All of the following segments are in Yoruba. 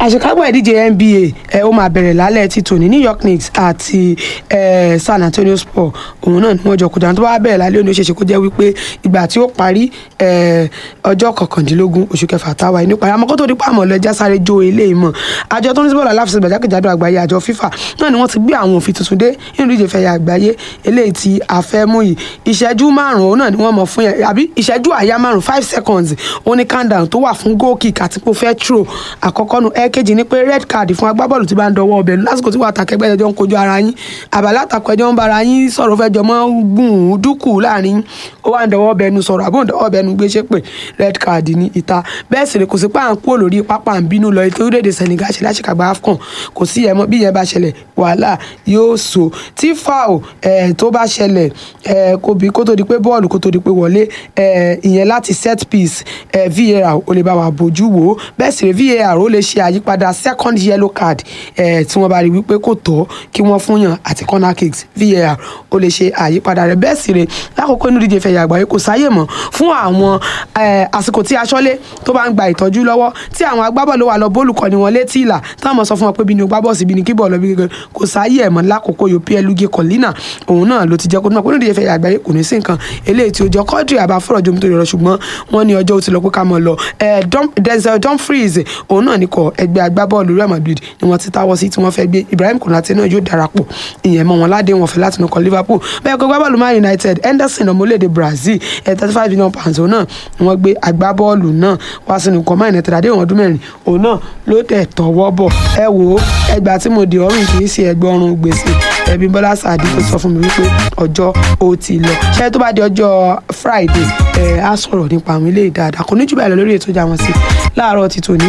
àṣekágbà ìdíje nba ẹ ó máa bẹ̀rẹ̀ lálẹ́ ti tòní new york knicks àti ẹ san antonio spurs òun náà ni wọ́n jọ kódà tó bá bẹ̀rẹ̀ lálẹ́ òní ó ṣeéṣe kó jẹ́ wípé ìgbà tí ó parí ẹ ọjọ́ kọkàndínlógún oṣù kẹfà táwa inú parí àmọ́ kó tó di pa àmọ́ lọ́jà sáré jó eléyìí mọ̀ àjọ tó ń sí bọ́ọ̀lù aláfẹsẹ̀ gbàjákèjádò àgbáyé àjọ fifa náà ni wọ́n ti gbé àwọn òfin tuntun dé nínú ìdíje fẹ̀yà àgbáyé eléyìí tí a fẹ́ mú yìí ìṣẹ́jú márùn-ún náà ni wọ́n mọ̀ fún yẹn àbí ìṣẹ́jú àyá márùn-ún five seconds ó ní countdown tó wà fún goal kick àti pé ó fẹ́ throw àkọ́kọ́ nu ẹ̀ẹ́kejì ni pé red card fún agbábọ́ọ̀lù tí bá ń dọwọ́ ọbẹ̀ lásìkò tí wàá takẹgbẹ́ ẹjọ́ ń kojú ara yín àbálá àtàkọ ẹjọ́ ń bára yín sọ̀rọ̀ fẹ́ jọmọ́ gùn ún dúkù láàrin ó wà ń dọwọ́ ọbẹ̀ nu sọ̀rọ̀ àbó ń dọwọ́ ọbẹ̀ nu gbé ṣépè red card ní ìta bẹ́ẹ̀ sì rè kò sí pé à ń kúrò lórí pápá ń bínú lọ ètò orílẹ̀-èdè Senegal ṣe láṣìkàgbà AFCON kò sí ẹ̀mọ́ bí ìyẹn bá ṣẹlẹ̀ wàhálà yóò so tí foul ẹ̀ tó bá ṣẹlẹ̀ ẹ̀ kò bí kó tó di pé bọ́ọ̀lù kó tó di pé wọlé ẹ̀ ìyẹn láti set piece ẹ̀ VAR ó lè bá wa bójú wò ó bẹ́ẹ̀ sì rè VAR ó lè ṣe àyípadà second yellow card ẹ̀ tí wọ́n bá rí wípé kò tọ́ kí wọ́n fún yàn àti corner kicks VAR ó lè ṣe àyípadà rẹ̀ bẹ́ẹ̀ sì rè lákòókò inú díje fẹ̀yà àgbáyé kò sáyè mọ́ fún àwọn ẹ̀ àsìkò tí aṣọ́lé tó bá ń gba ìtọ́jú lọ́wọ́ tí àwọn agbábọ́ọ̀lù wà lọ bọ́ọ̀lù kọ́ni wọn létí ìlà táwọn sọ fún wọn pé bí ni o gbá bọ́ọ̀sì bí ni kí bọ́ọ̀lù bí gẹ́gẹ́ kò sáyé ẹ̀mọ́ lákòókò yóò pl lugi kọ́línà òun náà ló ti jẹ́ kó náà kó ní ìdíje fẹ̀yà àgbáyé kò ní sí nǹkan eléyìí tí ó jọ kọ́dìrì àbá fọ̀rọ̀ jomi tó yọrọ ṣùgbọ́n wọ́n ní ọjọ́ ó ti lọ pé ká mọ̀ lọ Denzel Dumfries òun náà ní kọ ẹgbẹ́ agbábọ́ọ̀lù Real Madrid ni wọ́n ti táwọ́ sí tí wọ́n fẹ́ gbé Ibrahim Konate náà yóò darapọ̀ ìyẹn mọ́ wọn ládé wọn fẹ́ láti nukọ Liverpool bẹ́ẹ̀ kó agbábọ́ọ̀lù Man United Henderson ọmọlédè Brazil thirty five million pounds òun náà ni wọ́n gbé agbábọ́ọ̀lù náà wá sínú ikọ̀ Man United àdéhùn ọdún mẹ́rin òun náà ló tẹ̀ tọwọ́ bọ̀ ẹ wò ó ẹgbàá tí mo di ọrùn kì í ṣe ẹgbẹ́ ọrùn gbèsè ẹbí Bọ́lá Sàdí tó sọ fún mi wípé ọjọ́ ó ti lọ ṣé tó bá di ọjọ́ Friday ẹ á sọ̀rọ̀ nípa àwọn ilé ìdáadáa kò ní jù báyìí lọ lórí ètò ìjà wọn sí láàárọ̀ ti tòní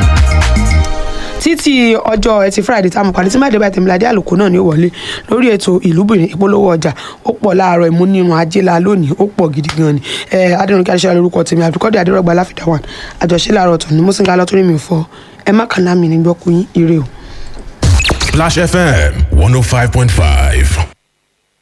títí ọjọ́ ẹtì friday tá a mọ̀ pàdé tí máàdé báyìí tẹ̀míládé àlùkò náà ní ó wọlé lórí ètò ìlúbìnrin ìpolówó ọjà ó pọ̀ láàárọ̀ ìmúnirun ajéla lónìí ó pọ̀ gidi gan ni adẹnukí adéṣẹ́ lórúkọ tèmi àbíkọ́dé adérọ́gba láfídà wà àjọṣe láàárọ̀ tó ní mọ́sìnká lọ́tọ́rí mi fọ́ ẹ má kàn náà mi ní gbọ́kú yín ire o. Flash FM one oh five point five.